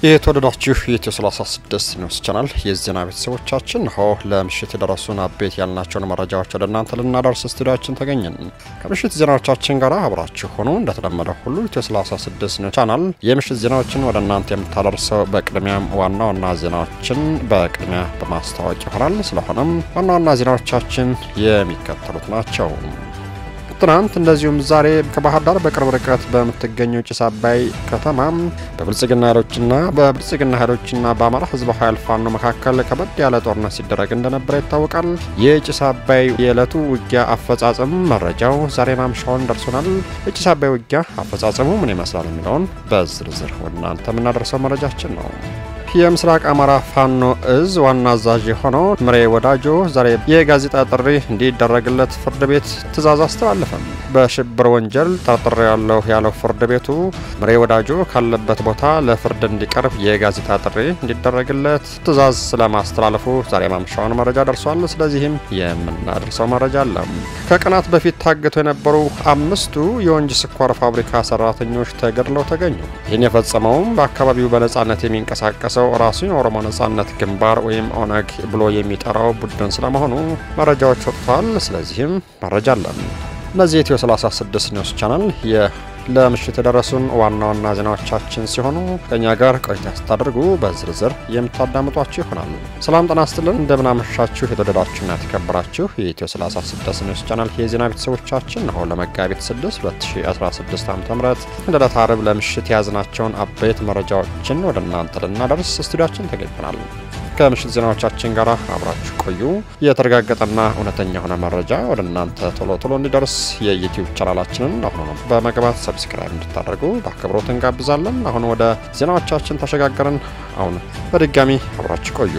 የተወደዳችሁ የኢትዮ 36 ኒውስ ቻናል የዜና ቤተሰቦቻችን ሆ ለምሽት የደረሱን አቤት ያልናቸውን መረጃዎች ወደ እናንተ ልናደርስ ስቱዲያችን ተገኘን። ከምሽት ዜናዎቻችን ጋር አብራችሁ ሆኑ። እንደተለመደ ሁሉ ኢትዮ 36 ኒውስ ቻናል የምሽት ዜናዎችን ወደ እናንተ የምታደርሰው በቅድሚያም ዋና ዋና ዜናዎችን በቅድሚያ በማስታወቅ ይሆናል። ስለሆነም ዋና ዋና ዜናዎቻችን የሚከተሉት ናቸው። ትናንት እንደዚሁም ዛሬ ከባህር ዳር በቅርብ ርቀት በምትገኘው ጭስ አባይ ከተማ በብልጽግና ኃይሎችና በብልጽግና ኃይሎችና በአማራ ሕዝባዊ ኃይል ፋኖ መካከል ከበድ ያለ ጦርነት ሲደረግ እንደነበረ ይታወቃል። የጭስ አባይ የዕለቱ ውጊያ አፈጻጸም መረጃው ዛሬ ማምሻውን ደርሶናል። የጭስ አባይ ውጊያ አፈጻጸሙ ምን ይመስላል የሚለውን በዝርዝር ወደ እናንተ የምናደርሰው መረጃችን ነው። የምስራቅ አማራ ፋኖ እዝ ዋና አዛዥ የሆነው ምሬ ወዳጆ ዛሬ የጋዜጣ ጥሪ እንዲደረግለት ፍርድ ቤት ትዕዛዝ አስተላለፈም። በሽብር ወንጀል ጠርጥሬ ያለሁ ያለው ፍርድ ቤቱ ምሬ ወዳጆ ካለበት ቦታ ለፍርድ እንዲቀርብ የጋዜጣ ጥሪ እንዲደረግለት ትዕዛዝ ስለማስተላለፉ ዛሬ ማምሻውን መረጃ ደርሷል። ስለዚህም የምናደርሰው መረጃ አለ። ከቀናት በፊት ታግተው የነበሩ አምስቱ የወንጂ ስኳር ፋብሪካ ሰራተኞች ተገድለው ተገኙ። ይህን የፈጸመውም በአካባቢው በነጻነት የሚንቀሳቀሰው ራሱን የኦሮሞ ነጻነት ግንባር ወይም ኦነግ ብሎ የሚጠራው ቡድን ስለመሆኑ መረጃዎች ወጥተዋል። ስለዚህም መረጃ አለን። እነዚህ የኢትዮ 36 ኒውስ ቻናል ለምሽት የደረሱን ዋና ዋና ዜናዎቻችን ሲሆኑ ከእኛ ጋር ቆይታ ስታደርጉ በዝርዝር የምታዳምጧችሁ ይሆናሉ። ሰላም ጤና ይስጥልን፣ እንደምናመሻችሁ የተወደዳችሁና የተከበራችሁ የኢትዮ 36 ኒውስ ቻናል የዜና ቤተሰቦቻችን ነው። ለመጋቢት 6 2016 ዓ ም እንደ ዕለተ ዓርብ ለምሽት የያዝናቸውን አበይት መረጃዎችን ወደ እናንተ ልናደርስ ስቱዲያችን ተገኝተናል። ከምሽት ዜናዎቻችን ጋር አብራችሁ ቆዩ። የተረጋገጠና እውነተኛ የሆነ መረጃ ወደ እናንተ ቶሎ ቶሎ እንዲደርስ የዩቲዩብ ቻናላችንን አሁኑ ነው በመግባት ሰብስክራይብ እንድታደርጉ በአክብሮት እንጋብዛለን። አሁን ወደ ዜናዎቻችን ተሸጋገርን። አሁን በድጋሚ አብራችሁ ቆዩ።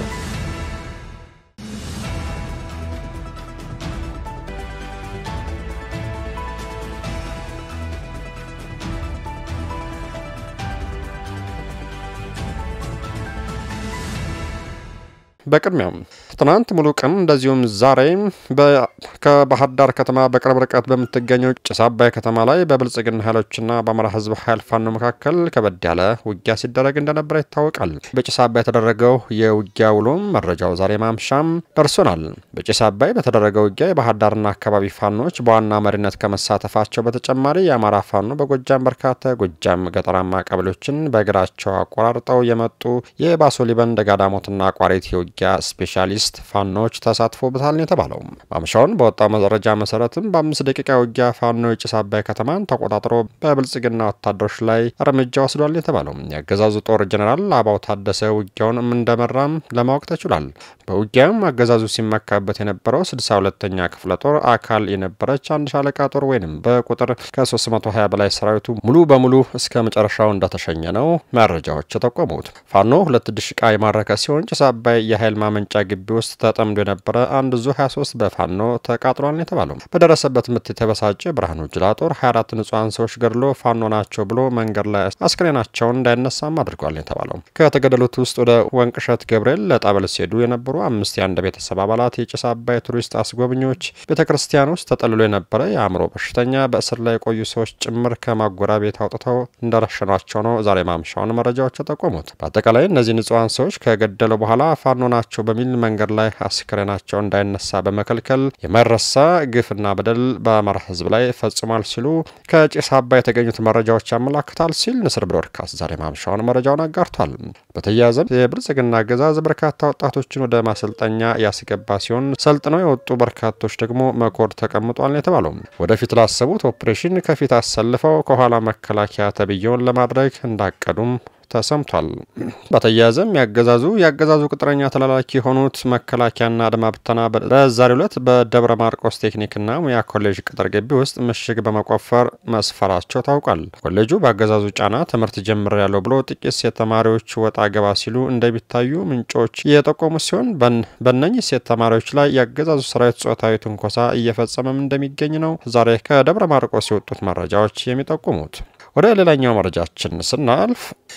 በቅድሚያም ትናንት ሙሉ ቀን እንደዚሁም ዛሬ ከባህር ዳር ከተማ በቅርብ ርቀት በምትገኘው ጭስ አባይ ከተማ ላይ በብልጽግና ኃይሎችና በአማራ ሕዝብ ኃይል ፋኖ መካከል ከበድ ያለ ውጊያ ሲደረግ እንደነበረ ይታወቃል። በጭስ አባይ የተደረገው የውጊያ ውሎም መረጃው ዛሬ ማምሻም ደርሶናል። በጭስ አባይ በተደረገው ውጊያ የባህር ዳርና አካባቢ ፋኖች በዋና መሪነት ከመሳተፋቸው በተጨማሪ የአማራ ፋኖ በጎጃም በርካታ የጎጃም ገጠራማ ቀበሌዎችን በእግራቸው አቆራርጠው የመጡ የባሶ ሊበን ደጋዳሞትና ቋሪት የውጊያ ስፔሻሊስት ፋኖች ተሳትፎበታል ነው የተባለው። ማምሻውን በወጣው መረጃ መሰረትም በአምስት ደቂቃ ውጊያ ፋኖ የጭስ አባይ ከተማን ተቆጣጥሮ በብልጽግና ወታደሮች ላይ እርምጃ ወስዷል የተባለው የአገዛዙ ጦር ጀኔራል አባው ታደሰ ውጊያውን እንደመራም ለማወቅ ተችሏል። በውጊያም አገዛዙ ሲመካበት የነበረው 62ኛ ክፍለ ጦር አካል የነበረች አንድ ሻለቃ ጦር ወይንም በቁጥር ከ320 በላይ ሰራዊቱ ሙሉ በሙሉ እስከ መጨረሻው እንደተሸኘ ነው መረጃዎች የጠቆሙት። ፋኖ ሁለት ድሽቃ የማረከ ሲሆን ጭስ አባይ የኃይል ማመንጫ ግቢ ውስጥ ተጠምዶ የነበረ አንድ ዙ 23 በፋኖ ተቃጥሏል የተባለው በደረሰበት ምት የተበሳጨ ብርሃኑ ጅላ ጦር 24 ንጹሐን ሰዎች ገድሎ ፋኖ ናቸው ብሎ መንገድ ላይ አስክሬናቸውን እንዳይነሳም አድርጓል የተባለው ከተገደሉት ውስጥ ወደ ወንቅሸት ገብርኤል ለጠበል ሲሄዱ የነበሩ አምስት የአንድ ቤተሰብ አባላት የጭስ አባይ ቱሪስት አስጎብኚዎች፣ ቤተ ክርስቲያን ውስጥ ተጠልሎ የነበረ የአእምሮ በሽተኛ፣ በእስር ላይ የቆዩ ሰዎች ጭምር ከማጎሪያ ቤት አውጥተው እንደረሸኗቸው ነው ዛሬ ማምሻውን መረጃዎች የጠቆሙት። በአጠቃላይ እነዚህ ንጹሐን ሰዎች ከገደሉ በኋላ ፋኖ ናቸው በሚል መንገድ ላይ አስክሬናቸው እንዳይነሳ በመከልከል የማይረሳ ግፍና በደል በአማራ ሕዝብ ላይ ፈጽሟል ሲሉ ከጭስ አባይ የተገኙት መረጃዎች ያመላክታል ሲል ንስር ብሮድካስት ዛሬ ማምሻውን መረጃውን አጋርቷል። በተያያዘም የብልጽግና አገዛዝ በርካታ ወጣቶችን ወደ ማሰልጠኛ ያስገባ ሲሆን ሰልጥነው የወጡ በርካቶች ደግሞ መኮድ ተቀምጧል የተባለው ወደፊት ላሰቡት ኦፕሬሽን ከፊት አሰልፈው ከኋላ መከላከያ ተብዬውን ለማድረግ እንዳቀዱም ተሰምቷል። በተያያዘም ያገዛዙ የአገዛዙ ቅጥረኛ ተላላኪ የሆኑት መከላከያና አድማ ብተና በዛሬው ዕለት በደብረ ማርቆስ ቴክኒክና ሙያ ኮሌጅ ቅጥር ግቢ ውስጥ ምሽግ በመቆፈር መስፈራቸው ታውቋል። ኮሌጁ በአገዛዙ ጫና ትምህርት ጀምር ያለው ብሎ ጥቂት ሴት ተማሪዎች ወጣ ገባ ሲሉ እንደሚታዩ ምንጮች የጠቆሙ ሲሆን በእነኚህ ሴት ተማሪዎች ላይ የአገዛዙ ሰራዊት ጾታዊ ትንኮሳ እየፈጸመም እንደሚገኝ ነው ዛሬ ከደብረ ማርቆስ የወጡት መረጃዎች የሚጠቁሙት። ወደ ሌላኛው መረጃችን ስናልፍ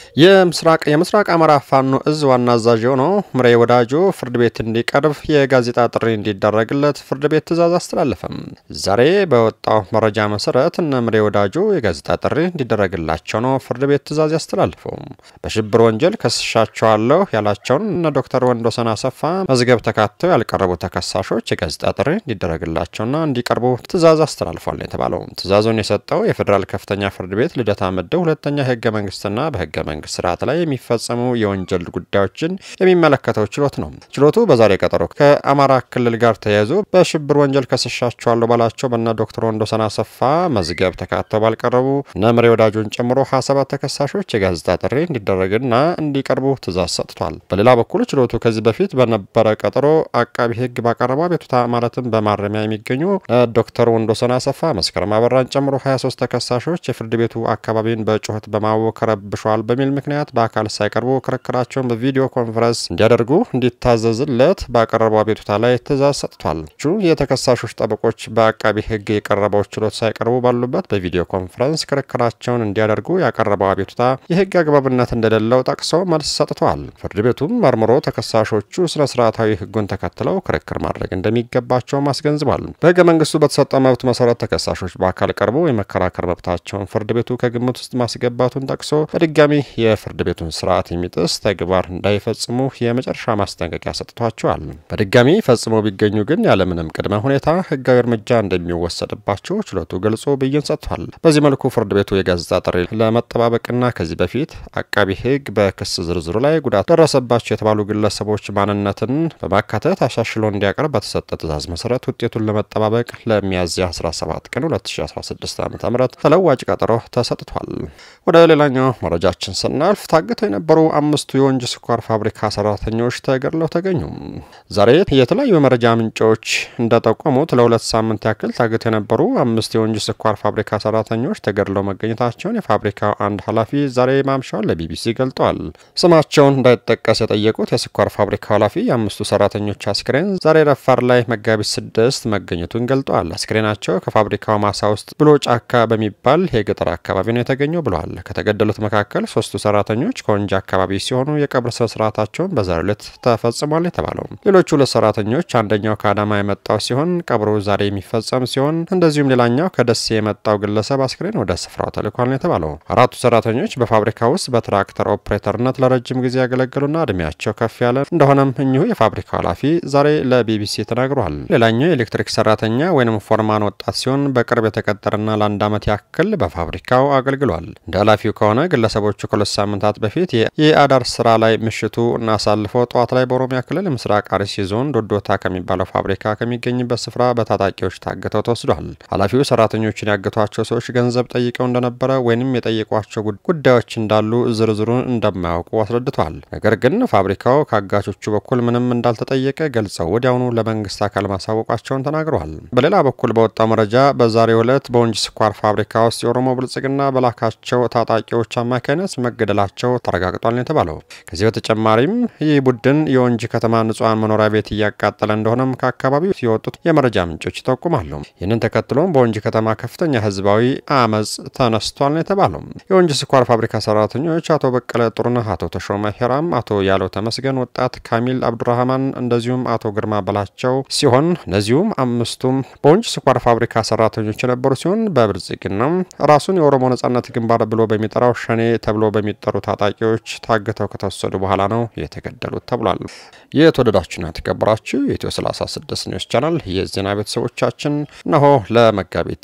የምስራቅ የምስራቅ አማራ ፋኖ እዝ ዋና አዛዥ የሆነው ምሬ ወዳጆ ፍርድ ቤት እንዲቀርብ የጋዜጣ ጥሪ እንዲደረግለት ፍርድ ቤት ትዕዛዝ አስተላለፈም። ዛሬ በወጣው መረጃ መሰረት እነ ምሬ ወዳጆ የጋዜጣ ጥሪ እንዲደረግላቸው ነው ፍርድ ቤት ትዕዛዝ ያስተላልፈው። በሽብር ወንጀል ከስሻቸዋለሁ ያላቸውን እነ ዶክተር ወንዶሰን አሰፋ መዝገብ ተካተው ያልቀረቡ ተከሳሾች የጋዜጣ ጥሪ እንዲደረግላቸውና እንዲቀርቡ ትዕዛዝ አስተላልፏል የተባለው ትዕዛዙን የሰጠው የፌዴራል ከፍተኛ ፍርድ ቤት ልደታ ምድብ ሁለተኛ የህገ መንግስትና በህገ መንግስት ስርዓት ላይ የሚፈጸሙ የወንጀል ጉዳዮችን የሚመለከተው ችሎት ነው። ችሎቱ በዛሬ ቀጠሮ ከአማራ ክልል ጋር ተያይዞ በሽብር ወንጀል ከስሻቸዋለሁ ባላቸው በነ ዶክተር ወንዶሰን አሰፋ መዝገብ ተካተው ባልቀረቡ እነ ምሬ ወዳጆን ጨምሮ 27 ተከሳሾች የጋዜጣ ጥሪ እንዲደረግና እንዲቀርቡ ትዕዛዝ ሰጥቷል። በሌላ በኩል ችሎቱ ከዚህ በፊት በነበረ ቀጠሮ አቃቢ ህግ ባቀረበው አቤቱታ ማለትም በማረሚያ የሚገኙ ዶክተር ወንዶሰን አሰፋ፣ መስከረም አበራን ጨምሮ 23 ተከሳሾች የፍርድ ቤቱ አካባቢን በጩኸት በማወክ ረብሸዋል በሚል ምክንያት በአካል ሳይቀርቡ ክርክራቸውን በቪዲዮ ኮንፈረንስ እንዲያደርጉ እንዲታዘዝለት ባቀረበው አቤቱታ ላይ ትዕዛዝ ሰጥቷል። የተከሳሾች ጠበቆች በአቃቢ ህግ የቀረበው ችሎት ሳይቀርቡ ባሉበት በቪዲዮ ኮንፈረንስ ክርክራቸውን እንዲያደርጉ ያቀረበው አቤቱታ የህግ አግባብነት እንደሌለው ጠቅሶ መልስ ሰጥተዋል። ፍርድ ቤቱም መርምሮ ተከሳሾቹ ስነ ስርዓታዊ ህጉን ተከትለው ክርክር ማድረግ እንደሚገባቸውም አስገንዝቧል። በህገ መንግስቱ በተሰጠው መብት መሰረት ተከሳሾች በአካል ቀርቦ የመከራከር መብታቸውን ፍርድ ቤቱ ከግምት ውስጥ ማስገባቱን ጠቅሶ በድጋሚ የፍርድ ቤቱን ስርዓት የሚጥስ ተግባር እንዳይፈጽሙ የመጨረሻ ማስጠንቀቂያ ሰጥቷቸዋል። በድጋሚ ፈጽመው ቢገኙ ግን ያለምንም ቅድመ ሁኔታ ህጋዊ እርምጃ እንደሚወሰድባቸው ችሎቱ ገልጾ ብይን ሰጥቷል። በዚህ መልኩ ፍርድ ቤቱ የጋዜጣ ጥሪ ለመጠባበቅና ከዚህ በፊት አቃቢ ህግ በክስ ዝርዝሩ ላይ ጉዳት ደረሰባቸው የተባሉ ግለሰቦች ማንነትን በማካተት አሻሽሎ እንዲያቀርብ በተሰጠ ትዕዛዝ መሰረት ውጤቱን ለመጠባበቅ ለሚያዝያ 17 ቀን 2016 ዓ ም ተለዋጭ ቀጠሮ ተሰጥቷል። ወደ ሌላኛው መረጃችን ስናልፍ ታግተው የነበሩ አምስቱ የወንጂ ስኳር ፋብሪካ ሰራተኞች ተገድለው ተገኙ። ዛሬ የተለያዩ የመረጃ ምንጮች እንደጠቆሙት ለሁለት ሳምንት ያክል ታግተው የነበሩ አምስት የወንጂ ስኳር ፋብሪካ ሰራተኞች ተገድለው መገኘታቸውን የፋብሪካው አንድ ኃላፊ ዛሬ ማምሻውን ለቢቢሲ ገልጠዋል። ስማቸውን እንዳይጠቀስ የጠየቁት የስኳር ፋብሪካው ኃላፊ የአምስቱ ሰራተኞች አስክሬን ዛሬ ረፋር ላይ መጋቢት ስድስት መገኘቱን ገልጠዋል። አስክሬናቸው ከፋብሪካው ማሳ ውስጥ ብሎ ጫካ በሚባል የገጠር አካባቢ ነው የተገኘው ብለዋል። ከተገደሉት መካከል ሶስቱ ሰራተኞች ከወንጂ አካባቢ ሲሆኑ የቀብር ስነ ስርዓታቸውን በዛሬው ዕለት ተፈጽሟል የተባለው ሌሎቹ ሁለት ሰራተኞች አንደኛው ከአዳማ የመጣው ሲሆን ቀብሩ ዛሬ የሚፈጸም ሲሆን እንደዚሁም ሌላኛው ከደሴ የመጣው ግለሰብ አስክሬን ወደ ስፍራው ተልኳል ነው የተባለው። አራቱ ሰራተኞች በፋብሪካ ውስጥ በትራክተር ኦፕሬተርነት ለረጅም ጊዜ ያገለገሉና እድሜያቸው ከፍ ያለ እንደሆነም እኚሁ የፋብሪካው ኃላፊ ዛሬ ለቢቢሲ ተናግሯል። ሌላኛው የኤሌክትሪክ ሰራተኛ ወይም ፎርማን ወጣት ሲሆን በቅርብ የተቀጠረና ለአንድ ዓመት ያክል በፋብሪካው አገልግሏል። እንደ ኃላፊው ከሆነ ግለሰቦቹ ከሁለት ሳምንታት በፊት የአዳር ስራ ላይ ምሽቱ እናሳልፈው ጠዋት ላይ በኦሮሚያ ክልል ምስራቅ አርሲ ዞን ዶዶታ ከሚባለው ፋብሪካ ከሚገኝበት ስፍራ በታጣቂዎች ታግተው ተወስዷል። ኃላፊው ሰራተኞችን ያገቷቸው ሰዎች ገንዘብ ጠይቀው እንደነበረ ወይንም የጠየቋቸው ጉዳዮች እንዳሉ ዝርዝሩን እንደማያውቁ አስረድቷል። ነገር ግን ፋብሪካው ከአጋቾቹ በኩል ምንም እንዳልተጠየቀ ገልጸው ወዲያውኑ ለመንግስት አካል ማሳወቃቸውን ተናግረዋል። በሌላ በኩል በወጣው መረጃ በዛሬው ዕለት በወንጂ ስኳር ፋብሪካ ውስጥ የኦሮሞ ብልጽግና በላካቸው ታጣቂዎች አማካኝነት መገደላቸው ተረጋግጧል ነው የተባለው። ከዚህ በተጨማሪም ይህ ቡድን የወንጂ ከተማ ንጹሐን መኖሪያ ቤት እያቃጠለ እንደሆነም ከአካባቢው የወጡት የመረጃ ምንጮች ይጠቁማሉ። ይህንን ተከትሎም በወንጂ ከተማ ከፍተኛ ህዝባዊ አመፅ ተነስቷል ነው የተባለው። የወንጂ ስኳር ፋብሪካ ሰራተኞች አቶ በቀለ ጥሩነህ፣ አቶ ተሾመ ሄራም፣ አቶ ያለው ተመስገን፣ ወጣት ካሚል አብዱራህማን እንደዚሁም አቶ ግርማ በላቸው ሲሆን እነዚሁም አምስቱም በወንጂ ስኳር ፋብሪካ ሰራተኞች የነበሩ ሲሆን በብልጽግና ራሱን የኦሮሞ ነጻነት ግንባር ብሎ በሚጠራው ሸኔ ተብሎ በሚጠሩ ታጣቂዎች ታግተው ከተወሰዱ በኋላ ነው የተገደሉት ተብሏል። የተወደዳችሁና የተከበራችሁ የኢትዮ 36 ኒውስ ቻናል የዜና ቤተሰቦቻችን እነሆ ለመጋቢት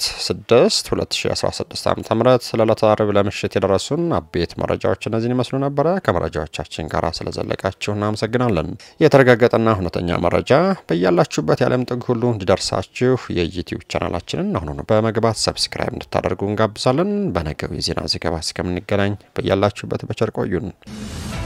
6 2016 ዓ ም ለዕለተ ዓርብ ለምሽት የደረሱን አቤት መረጃዎች እነዚህን ይመስሉ ነበረ። ከመረጃዎቻችን ጋር ስለዘለቃችሁ እናመሰግናለን። የተረጋገጠና እውነተኛ መረጃ በያላችሁበት የዓለም ጥግ ሁሉ እንዲደርሳችሁ የዩቲዩብ ቻናላችንን አሁኑ በመግባት ሰብስክራይብ እንድታደርጉ እንጋብዛለን። በነገው የዜና ዘገባ እስከምንገናኝ በያላችሁበት በቸር ቆዩን።